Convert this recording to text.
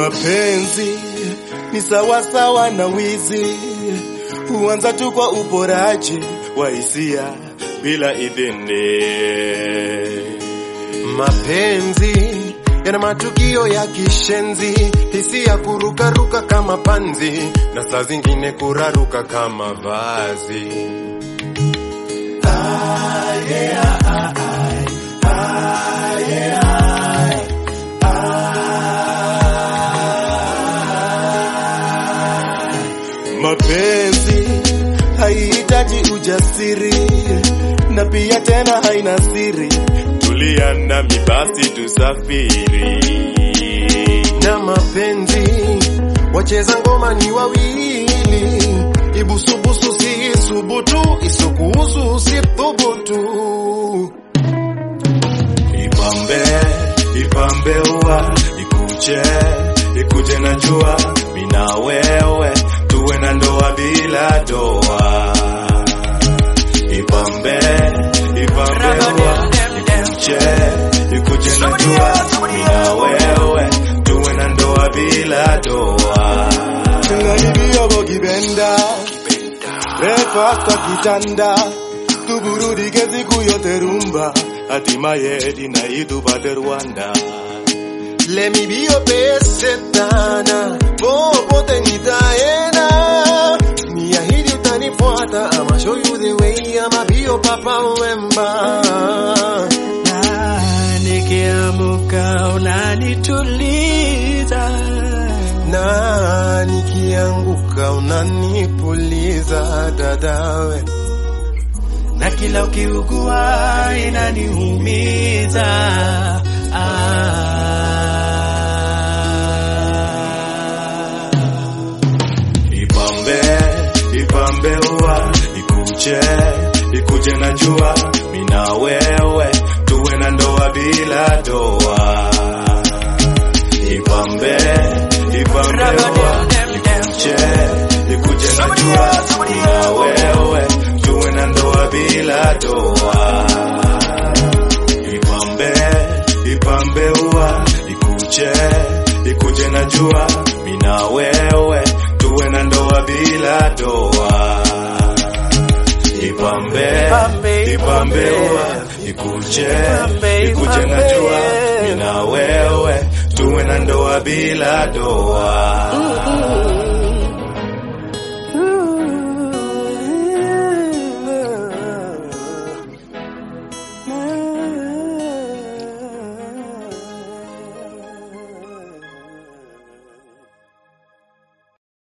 Mapenzi ni sawasawa na wizi, huanza tu kwa uporaji wa hisia bila idhini. Mapenzi yana matukio ya kishenzi, hisia kurukaruka kama panzi, na saa zingine kuraruka kama vazi. Ah, yeah, ah, ah, ah, yeah, ah. Mapenzi haihitaji ujasiri na pia tena haina siri. Tulia nami basi tusafiri. Na mapenzi wacheza ngoma ni wawili, ibusubusu si isubutu, isukuhusu si thubutu. Ipambe, ipambe ua, ikuje, ikuje na jua, mina wewe, tuwe na ndoa bila doa. Ipambe, ipambe ua, ikuje, ikuje na jua, mina wewe, tuwe na ndoa bila doa. Tungalibia bogibenda, breakfast kwa kitanda, tuburudike siku yote rumba, hatimaye dinai tupate Rwanda. Let me be your best setana, popote nitaenda. Niahidi utanifuata, I'ma show you the way, I'ma be your papa wemba. na nikiamuka unanituliza Na nikianguka unanipuliza dadawe. na kila ukiugua inaniumiza ah. Ipambe, ipambe ua, ikuje, ikuje na jua, mina wewe, tuwe na ndoa bila doa. Ipambe, ipambe ua, ikuje, ikuje na jua, mina wewe, tuwe na ndoa bila doa. Ipambe, ipambe ua, ikuje, ikuje na jua, mina wewe, tuwe na ndoa bila doa. Ipambe, Ipambe, ipambe ipambe. ua, ikuje, Ipambe, ikuje na ipambe. jua, mina wewe, tuwe na ndoa bila doa.